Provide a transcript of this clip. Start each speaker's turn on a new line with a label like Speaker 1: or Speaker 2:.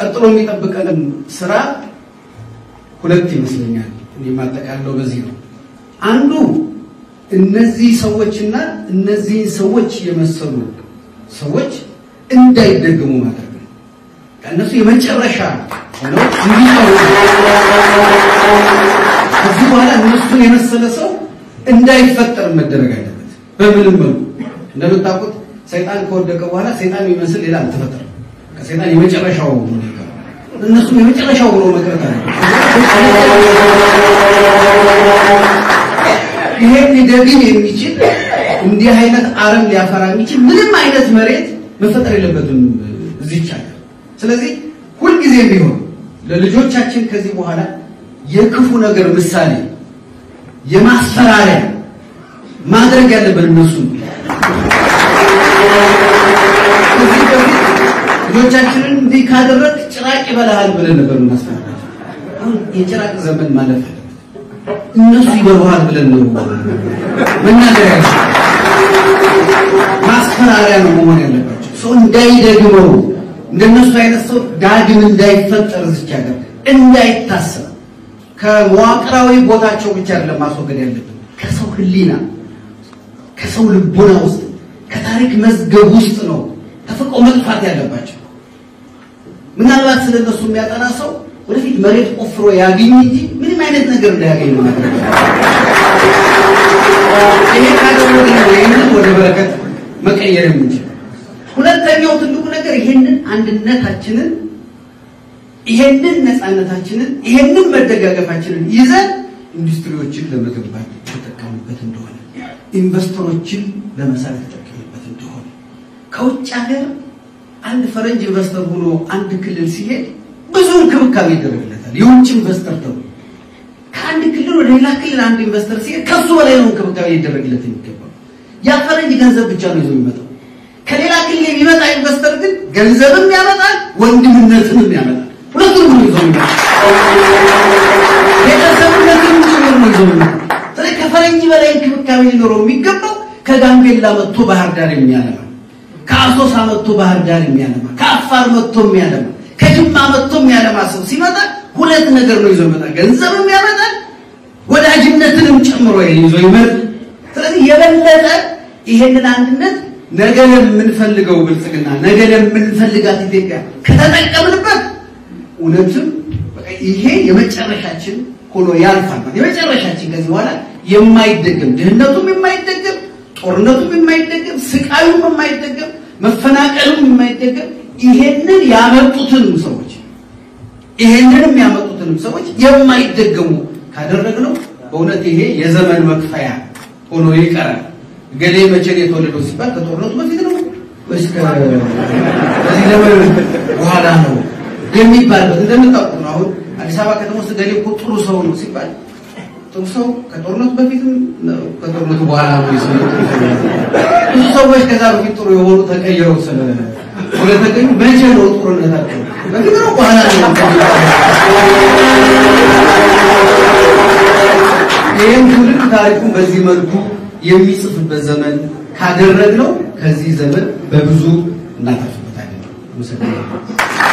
Speaker 1: ቀጥሎ የሚጠብቀንም ስራ ሁለት ይመስለኛል። እኔ የማጠቃለው በዚህ ነው። አንዱ እነዚህ ሰዎችና እነዚህን ሰዎች የመሰሉ ሰዎች እንዳይደገሙ ማድረግ ነው። ከእነሱ የመጨረሻ ሆነው እንዲቀሩ ከዚህ በኋላ እነሱን የመሰለ ሰው እንዳይፈጠር መደረግ አለበት። በምንም መልኩ እንደምታውቁት ሰይጣን ከወደቀ በኋላ ሰይጣን የሚመስል ሌላ አልተፈጠረም። ከሰይጣን የመጨረሻው ነው የቀረው። እነሱም የመጨረሻው ብሎ መቅረት አለ። ይሄን ሊደግም የሚችል እንዲህ አይነት አረም ሊያፈራ የሚችል ምንም አይነት መሬት መፈጠር የለበትም እዚች ሀገር። ስለዚህ ሁልጊዜም ቢሆን ለልጆቻችን ከዚህ በኋላ የክፉ ነገር ምሳሌ የማስፈራሪያ ማድረግ ያለብን እነሱ ከዚህ በፊት ልጆቻችንን እንዲህ ካደረግ ጭራቅ ይበላሃል ብለን ነበር እናስፈራራቸው። አሁን የጭራቅ ዘመን ማለፍ አለበት። እነሱ ይበሉሃል ብለን ነው መናገር ያለ ማስፈራሪያ ነው መሆን ያለባቸው። ሰው እንዳይደግመው እንደነሱ አይነት ሰው ዳግም እንዳይፈጠር እዚች ሀገር እንዳይታሰብ ከመዋቅራዊ ቦታቸው ብቻ አይደለም ማስወገድ ያለብን ከሰው ሕሊና ከሰው ልቦና ውስጥ ከታሪክ መዝገብ ውስጥ ነው ተፈቆ መጥፋት ያለባቸው። ምናልባት ስለ እነሱ የሚያጠና ሰው ወደፊት መሬት ቆፍሮ ያገኝ እንጂ ምንም አይነት ነገር እንዳያገኝ ነው ማድረግ ይሄ ካደረገ ነው ይህንን ወደ በረከት መቀየር የምንችል። ሁለተኛው ትልቁ ነገር ይሄንን አንድነታችንን ይሄንን ነፃነታችንን ይሄንን መደጋገፋችንን ይዘን ኢንዱስትሪዎችን ለመገንባት ተጠቀሙበት እንደሆነ ኢንቨስተሮችን ለመሳብ ተጠቀሙበት እንደሆነ ከውጭ ሀገር አንድ ፈረንጅ ኢንቨስተር ሆኖ አንድ ክልል ሲሄድ ብዙ እንክብካቤ ይደረግለታል። የውጭ ኢንቨስተር ተብሎ ከአንድ ክልል ወደ ሌላ ክልል አንድ ኢንቨስተር ሲሄድ ከሱ በላይ ነው እንክብካቤ ሊደረግለት የሚገባው። ያ ፈረንጅ ገንዘብ ብቻ ነው ይዞ የሚመጣው። ከሌላ ክልል የሚመጣ ኢንቨስተር ግን ገንዘብም ያመጣል፣ ወንድምነትንም ያመጣል። ሁለቱንም ነው ይዞ የሚመጣው። ቤተሰብነትንም ጭምር ነው ይዞ የሚመጣው። ስለዚህ ከፈረንጅ በላይ እንክብካቤ ሊኖረው የሚገባው ከጋምቤላ መጥቶ ባህር ዳር የሚያለማ ከአሶሳ መጥቶ ባህር ዳር የሚያለማ ከአፋር መጥቶ የሚያለማ ከጅማ መጥቶ የሚያለማ ሰው ሲመጣ ሁለት ነገር ነው ይዞ ይመጣል። ገንዘብም ያመጣል፣ ወዳጅነትንም ጨምሮ ይዞ ይመጣል። ስለዚህ የበለጠ ይሄንን አንድነት ነገ ለምንፈልገው ብልጽግና ነገ ለምንፈልጋት ኢትዮጵያ ከተጠቀምንበት እውነትም በቃ ይሄ የመጨረሻችን ሆኖ ያልፋል። የመጨረሻችን ከዚህ በኋላ የማይደገም ድህነቱም የማይደገም ጦርነቱም የማይደገም ስቃዩም የማይደገም መፈናቀሉም የማይደገም ይሄንን ያመጡትንም ሰዎች ይሄንንም ያመጡትንም ሰዎች የማይደገሙ ካደረግነው በእውነት ይሄ የዘመን መክፈያ ሆኖ ይቀራል። ገሌ መቼ ነው የተወለደው ሲባል ከጦርነቱ በፊት ነው ወይስ ከዚህ ዘመን በኋላ ነው የሚባልበት እንደምታውቁት ነው። አሁን አዲስ አበባ ከተማ ውስጥ ገሌ እኮ ጥሩ ሰው ነው ሲባል ጥሩ ሰው ከጦርነቱ በፊትም ነው ከጦርነቱ በኋላ ነው የሰው ብዙ ሰዎች ከዛ በፊት ጥሩ የሆኑ ተቀይረው ስለ ስለተገኙ መቼ ነው ጦርነታቸው? በፊት ነው በኋላ ነው? ይህም ትውልድ ታሪኩን በዚህ መልኩ የሚጽፍበት ዘመን ካደረግነው ከዚህ ዘመን በብዙ እናተርፍበታለን። አመሰግናለሁ።